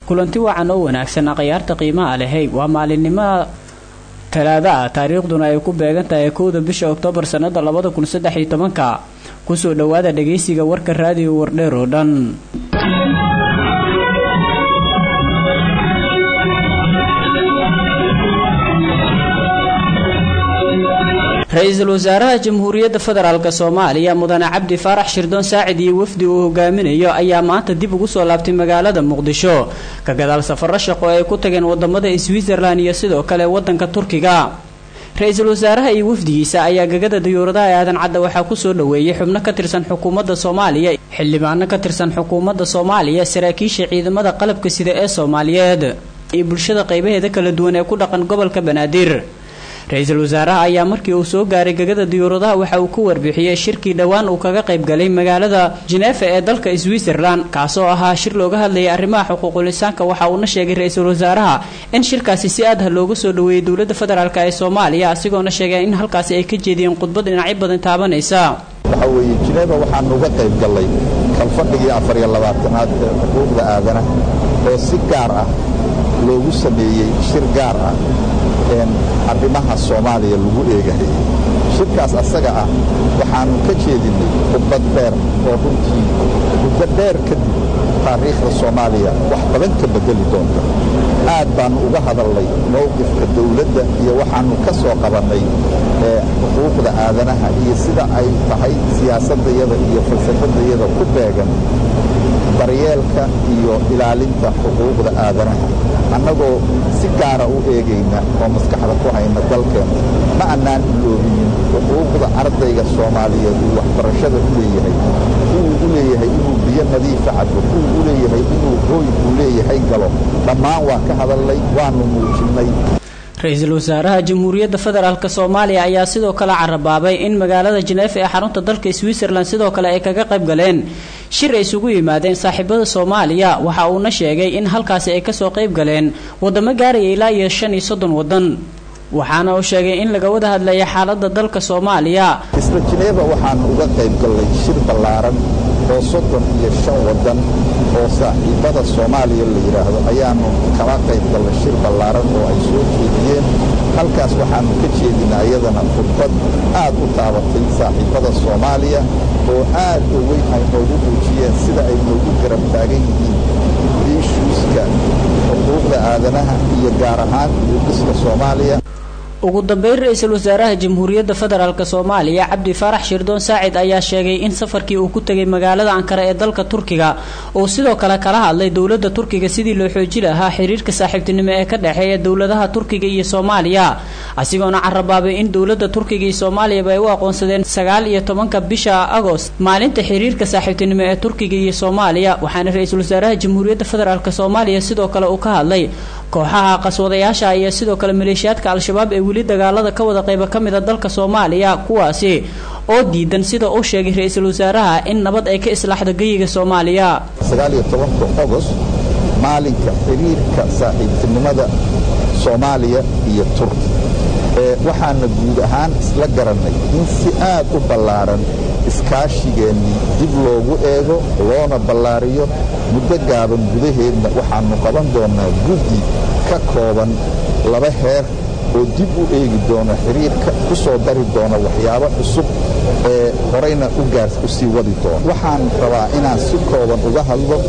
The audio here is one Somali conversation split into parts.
kulanti wacan oo wanaagsan akhyaarta qiimaha lehay waa maalinimada talaada ah taariikhduna ay ku beegan tahay kowda bisha oktoobar sannada labada kun saddex iyo tobanka kusoo dhowaada dhagaysiga warka raadiyo wardheer oo dhan ra-iisul wasaaraha jamhuuriyadda federaalk soomaaliya mudane cabdi faarax shirdoon saacid iyo wafdi uu hogaaminayo ayaa maanta dib ugu soo laabtay magaalada muqdisho ka gadaal safaro shaqo ay ku tageen wadamada switzerland iyo sidoo kale wadanka turkiga ra-iisul wasaaraha iyo wafdigiisa ayaa gagada dayuuradaha aadan cadda waxaa kusoo dhoweeyey xubno ka tirsan xukuumadda soomaaliya xildhibaano ka tirsan xukuumadda soomaaliya saraakiisha ciidamada qalabka sida ee soomaaliyeed iyo bulshada qaybaheeda kala duwan ee ku dhaqan gobolka banaadir ra-iisul wasaaraha ayaa markii uu soo gaaray gegada diyuuradaha waxa uu ku warbixiyey shirkii dhowaan uu kaga qayb galay magaalada jeneefa ee dalka switzerland kaasoo ahaa shir looga hadlayay arrimaha xuquuqulisaanka waxa uuna sheegay ra-iisul wasaaraha in shirkaasi si aadha looga soo dhoweeyey dowladda federaalk ee soomaaliya asigoona sheegay in halkaasi ay ka jeediyeen khudbad dhinacyo badan taabanaysa waxa weeye jineeba waxaanu uga qayb gallay kalfadhigii afariyo labaatanaad ee xuquuqda aadana oo si gaar ah loogu sameeyey shir gaar ah arrimaha soomaaliya lagu eegahayay shirkaas asaga ah waxaannu ka jeedinnay khudbad dheer oo runtii muddo dheer kadib taariikhda soomaaliya wax badan ka beddeli doonta aad baannu uga hadalnay mowqifka dawladda iyo waxaannu ka soo qabannay xuquuqda aadanaha iyo sida ay tahay siyaasaddayada iyo falsafadayada ku beegan daryeelka iyo ilaalinta xuquuqda aadanaha annagoo si gaara u eegayna oo maskaxda ku hayna dalkeenna ma annaan iloobinin xuquuqda ardayga soomaaliyeed uu waxbarashada u leeyahay kuwuu u leeyahay inuu biyo nadiifa cabo kuwuu u leeyahay inuu hooy uu leeyahay galo dhammaan waa ka hadalnay waannu muujinnay ra-iisul wasaaraha jamhuuriyadda federaalk soomaaliya ayaa sidoo kale carabaabay in magaalada jeneefa ee xarunta dalka switzerland sidoo kale ay kaga qayb galeen shir ay isugu yimaadeen saaxiibada soomaaliya waxa uuna sheegay in halkaasi ay kasoo qayb galeen wadamo gaaraya ilaa iyo shan iyo soddon wadan waxaana uu sheegay in laga wada hadlaya xaaladda dalka soomaaliya isla jineeba waxaanu uga qayb gallay shir ballaaran oo soddon iyo shan waddan oo saaxiibada soomaaliya la yidhaahdo ayaannu kala qayb gallay shir ballaaran oo ay soo jeediyeen halkaas waxaannu ka jeedinaa iyadana khudbad aad u taabatay saaxiibada soomaaliya oo aad oo weyn ay noogu muujiyeen sida ay noogu garab taagan yihiin liishuuska xuquuqda aadanaha iyo gaar ahaan uudhiska soomaaliya ugu dambeyn ra-iisul wasaaraha jamhuuriyadda federaalk soomaaliya cabdi faarax shirdoon saacid ayaa sheegay in safarkii uu ku tegay magaalada ankara ee dalka turkiga uu sidoo kale kala hadlay dowladda turkiga sidii loo xooji lahaa xiriirka saaxiibtinimo ee ka dhexeeya dowladaha turkiga iyo soomaaliya asigoona carabaabay in dowladda turkiga iyo soomaaliyaba ay u aqoonsadeen sagaal iyo tobanka bisha agost maalinta xiriirka saaxiibtinimo ee turkiga iyo soomaaliya waxaana ra-iisul wasaaraha jamhuuriyadda federaalk soomaaliya sidoo kale uu ka hadlay kooxaha qaswadayaasha iyo sidoo kale maleeshiyaadka al-shabaab ee weli dagaalada ka wada qayba ka mida dalka soomaaliya kuwaasi oo diidan sida uu sheegay ra-iisul wasaaraha in nabad ay ka islaaxdo geyiga soomaaliya sagaaliyo tobanka ogost maalinka xiriirka saaxiibtinimada soomaaliya iyo turki waxaana guud ahaan isla garannay in si aad u ballaaran iskaashigeennii dib loogu eego loona ballaariyo muddo gaaban gudaheedna waxaannu qaban doonnaa guddi ka kooban laba heer oo dib u eegi doona xiriirka ku soo dari doona waxyaabo cusub ee horayna u sii wadi doona waxaan rabaa inaan si kooban uga hadlo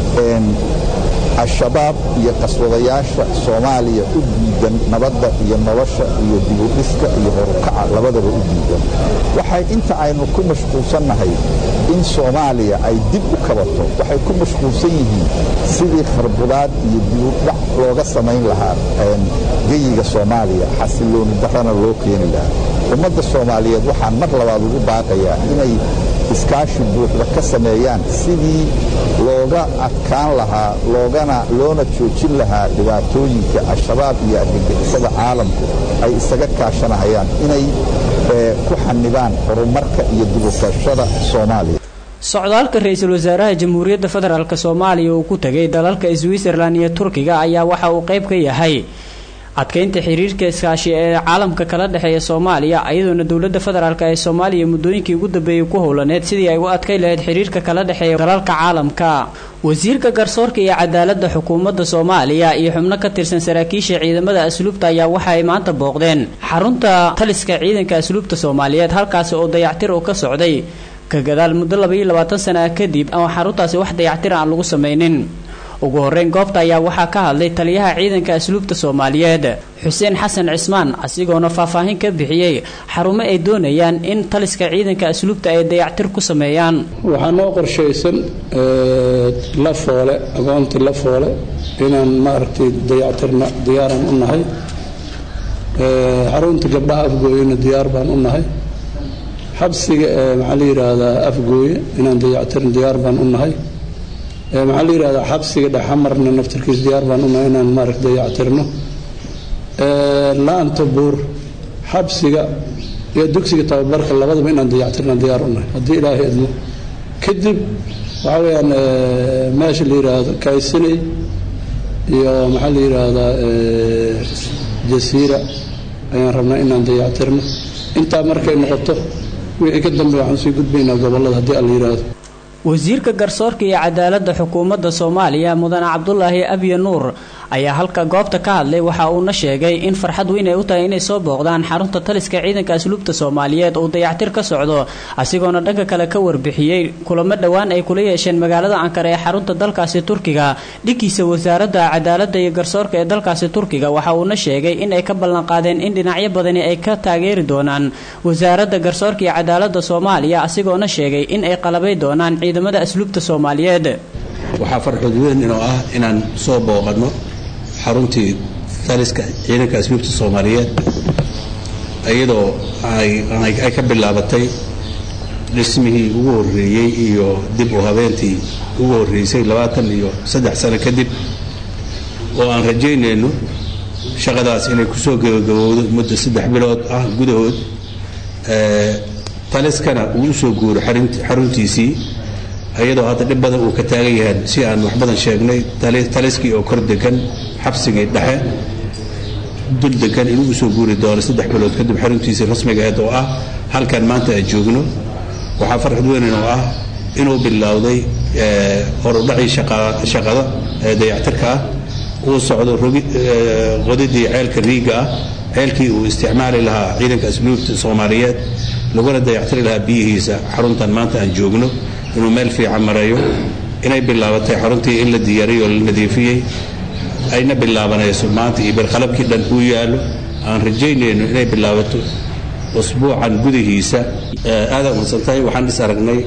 al-shabaab iyo qaswadayaasha soomaaliya u diidan nabadda iyo nolosha iyo dibudhiska iyo horukaca labadaba u diidan waxay inta aynu ku mashquulsannahay in soomaaliya ay dib u kabato waxay ku mashquulsan yihiin sidii kharbudaad iyo dibudhac looga samayn lahaa geyiga soomaaliya xasillooni darrana loo keeni lahaa ummadda soomaaliyeed waxaan mar labaad ugu baaqayaa inay iskaashi buuxda ka sameeyaan sidii looga adkaan lahaa loogana loona joojin lahaa dhibaatooyinka al-shabaab iyo argagixisada caalamku ay isaga kaashanahayaan inay ku xanibaan horumarka iyo dibukashada soomaaliya socdaalka ra-iisul wasaaraha jamhuuriyadda federaalk soomaaliya uu ku tegay dalalka switzerland iyo turkiga ayaa waxa uu qayb ka yahay adkeynta xiriirka iskaashi ee caalamka kala dhexeeya soomaaliya iyadoona dowladda federaalk ee soomaaliya muddooyinkii ugu dambeeyey ku howlaneed sidii ay u adkay lahayd xiriirka kala dhexeeya dalalka caalamka wasiirka garsoorka iyo cadaaladda xukuumadda soomaaliya iyo xubno ka tirsan saraakiisha ciidamada asluubta ayaa waxa ay maanta booqdeen xarunta taliska ciidanka asluubta soomaaliyeed halkaasi oo dayactir uu ka socday ka gadaal muddo labaiyo labaatan sana ah kadib ama xaruntaasi wax dayactir aan lagu samaynin ugu horeyn goobta ayaa waxaa ka hadlay taliyaha ciidanka asluubta soomaaliyeed xuseen xasan cismaan asigoona faahfaahin ka bixiyey xarumo ay doonayaan in taliska ciidanka asluubta ay dayactir ku sameeyaan waxaa noo qorshaysan la foole aqoontii la foole inaan maaragtay dayactirna diyaaraan u nahay xarunta gabdhaha afgooyena diyaar baan u nahay xabsiga ee maxaa la yidhaahdaa afgooye inaan dayactirin diyaar baan u nahay maxaa la yidhahdaa xabsiga dhexamarna naftarkiis diyaar baan u nahay inaan maaragta dayactirno laanta buur xabsiga iyo dugsiga tababarka labadaba inaan dayactirna diyaar u nahay haddii ilaahay idmo kadib waxaa weeyaan meesha la yidhaahdo kaysinay iyo maxaa la yidhaahdaa jasiira ayaan rabnaa inaan dayactirno intaa markay noqoto wixii ka dambe waxaan sii gudbaynaa gobollada haddii alla yidhaahdo wasiirka garsoorka iyo cadaaladda xukuumadda soomaaliya mudane cabdulaahi abye nuur ayaa halka goobta ka hadlay waxa uuna sheegay in farxad weyn ay u tahay inay soo booqdaan xarunta taliska ciidanka asluubta soomaaliyeed uu dayactir ka socdo asigoona dhanka kale ka warbixiyey kulamo dhowaan ay kula yeesheen magaalada ankara ee xarunta dalkaasi turkiga dhigiisa wasaaradda cadaaladda iyo garsoorka ee dalkaasi turkiga waxa uuna sheegay in ay ka ballanqaadeen in dhinacyo badani ay ka taageeri doonaan wasaaradda garsoorka iyo cadaaladda soomaaliya asigoona sheegay in ay qalabay doonaan ciidamada asluubta soomaaliyeed waxaa farxood weyn inoo ah inaan soo booqanno xaruntii taliska ciidanka asluubta soomaaliyeed iyadoo ay ka bilaabatay dhismihii ugu horreeyey iyo dib u habeentii ugu horreysay labaatan iyo saddex sano kadib oo aan rajaynayno shaqadaas inay kusoo gebagabowdo muddo saddex bilood ah gudahood taliskana uu usoo guuro xaruntiisii iyadoo hadda dhib badan uu ka taagan yahay si aan wax badan sheegnay taliskii oo kor degan xabsigii dhexe dul degan inuu usoo guuri doono saddex bilood kadib xaruntiisii rasmiga aheed oo ah halkan maanta aan joogno waxaa farxad weynan oo ah inuu bilowday horudhacii shaqada ee dayactirka ah uu socdo qodidii ceelka riiga ah ceelkii uu isticmaali lahaa ciidanka asluubta soomaaliyeed laguna dayactiri lahaa biyihiisa xaruntan maanta aan joogno inuu meel fiican marayo inay bilaabatay xaruntii in la diyaariyey oo la nadiifiyey ayna bilaabanayso maanta iyo bilqalabkii dhan uu yaallo aan rajaynayno inay bilaabato usbuucan gudihiisa aada umadsantahay waxaan is aragnay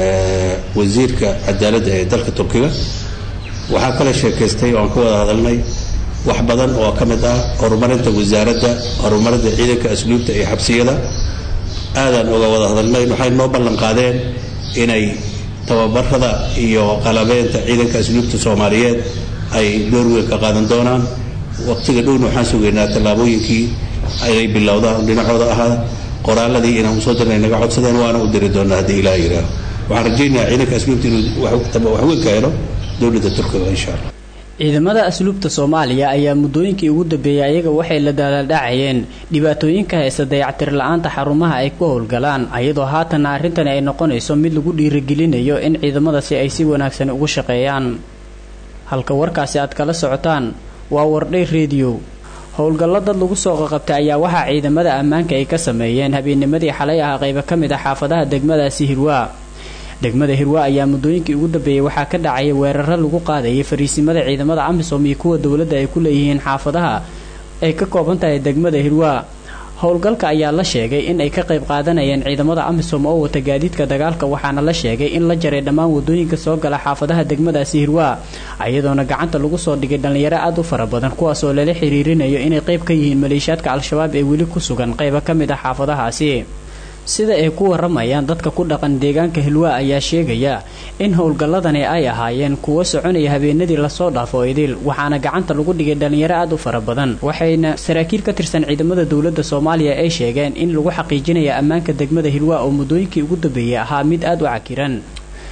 wasiirka cadaaladda ee dalka turkiga waxaa kala sheekaystay oo aan ka wada hadalnay wax badan oo ka mid ah horumarinta wasaaradda horumarinta ciidanka asluubta iyo xabsiyada aadaan uga wada hadalnay waxay noo ballan qaadeen inay tababarada iyo qalabeynta ciidanka asluubta soomaaliyeed ay door weyn ka qaadan doonaan waqtiga dhowna waxaan sugaynaa tallaabooyinkii inay bilowdaan dhinacooda ahaa qoraaladii inaan usoo dirnay naga codsadeen waana u diri doonaa haddii ilaah yidhaaho waxaan rajaynayaa ciidanka asluubta inuu wax weyn ka helo dowladda turkiga insha allah ciidamada asluubta soomaaliya ayaa muddooyinkii ugu dambeeyay ayaga waxay la daalaadhacayeen dhibaatooyinka haysta dayactir la-aanta xarumaha ay ku howlgalaan ayadoo haatanna arrintani ay noqonayso mid lagu dhiirigelinayo in ciidamadaasi ay si wanaagsan ugu shaqeeyaan halka warkaasi aad kala socotaan waa wardhay rediyo howlgallo dad lagu soo qaqabtay ayaa waxaa ciidamada ammaanka ay ka sameeyeen habeennimadii xalay ah qaybo ka mid ah xaafadaha degmadaasi hirwaa degmada hirwa ayaa muddooyinkii ugu dambeeyey waxaa ka dhacaya weeraro lagu qaadayay fariisimada ciidamada amisom iyo kuwa dowladda ay ku leeyihiin xaafadaha ay ka kooban tahay degmada hirwa howlgalka ayaa la sheegay in ay ka qayb qaadanayeen ciidamada amisom oo wata gaadiidka dagaalka waxaana la sheegay in la jaray dhammaan wadooyinka soo gala xaafadaha degmadaasi hirwa iyadoona gacanta lagu soo dhigay dhallinyaro aad u fara badan kuwaas oo lala xiriirinayo inay qayb ka yihiin maleeshiyaadka al-shabaab ee weli ku sugan qaybo ka mid ah xaafadahaasi sida ay ku waramayaan dadka ku dhaqan deegaanka hilwa ayaa sheegaya in howlgalladani ay ahaayeen kuwo soconaya habeenadii lasoo dhaafo idil waxaana gacanta lagu dhigay dhallinyaro aad u fara badan waxayna saraakiil ka tirsan ciidamada dowladda soomaaliya ay sheegeen in lagu xaqiijinaya ammaanka degmada hilwa oo muddooyinkii ugu dambeeyey ahaa mid aad u cakiran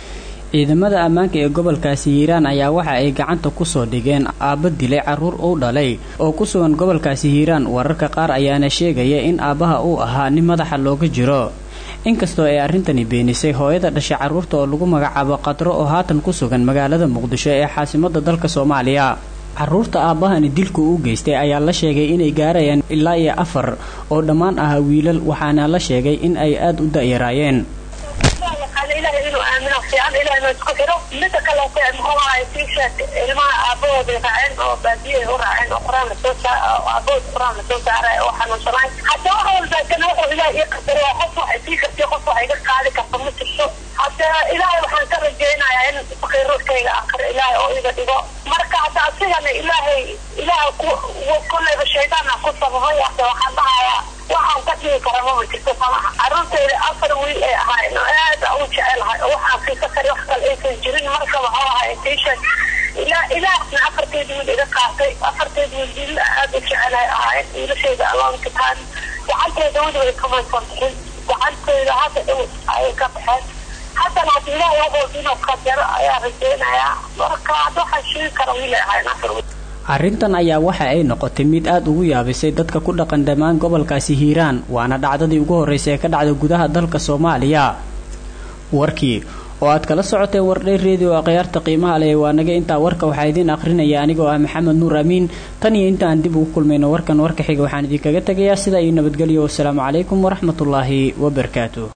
ciidamada ammaanka ee gobolkaasi hiiraan ayaa waxa ay gacanta kusoo dhigeen aabba dilay carruur uu dhalay oo ku sugan gobolkaasi hiiraan wararka qaar ayaana sheegaya in aabbaha uu ahaa nin madaxa looga jiro inkastoo ay arrintani beenisay hooyada dhashay carruurta oo lagu magacaabo qadro oo haatan ku sugan magaalada muqdisho ee caasimadda dalka soomaaliya carruurta aabbahani dilku u geystay ayaa la sheegay inay gaarayaan ilaa iyo afar oo dhammaan ahaa wiilal waxaana la sheegay in ay aada u da'yaraayeen ilahay inuu aamino fiican ilahay noo isku xiro mida kaleete muxuu ahay tiishaad ilmaha aabahooday raaceen oo baadiyahay u raaceen oo qur-aan lasoo saa aabahood qur-aan lasoo saaray oo xanuunsanaay hadda wax walba kana wuxuu ilaah ii qadaro qof waxay sii kartay qof wax iga qaadi karta ma jirto hadda ilaahay waxaan ka rajaynayaa in faqiirurkayga aakhir ilaahay oo iga dhigo marka hadda asigana ilaahay ilaah kollayba shaydaana ku sababay hadda waxaan dhahayaa waxaan ka dhigi kara mama jirto samaha carruurtayda afar wiil ay ahaayeen oo aad u jecelahay oo waxaan fiisa kari wax kale aysan jirin marka waxuu ahay tiishan ilaa ilaahna afarteed wiil iga qaatay afarteed wiil wiil aad u jecelahay ahaayeen wiilashayda alonkitaan gacantayda weliba kamaysan bixin gacantayda hadda dhow ayay ka baxeen haddana hadda ilaahay wuxuu inuu qadaro ayaa rajaynayaa marka hadda waxaan sheegi kara wiil ay ahaayeen afar wiil arrintan ayaa waxa ay noqotay mid aad ugu yaabisay dadka ku dhaqan dhammaan gobolkaasi hiiraan waana dhacdadii ugu horraysay ee ka dhacda gudaha dalka soomaaliya warkii oo aad kala socoteen wardhay redio akhyaarta qiimaha leh waa naga intaa warka waxaa idiin akhrinaya anigoo ah maxamed nuur amiin tan iyo intaan dib ugu kulmayno warkan warka xiga waxaan idinkaga tegayaa sidaa iyo nabadgelyo wasalaamu calaykum waraxmatullaahi wabarakaatu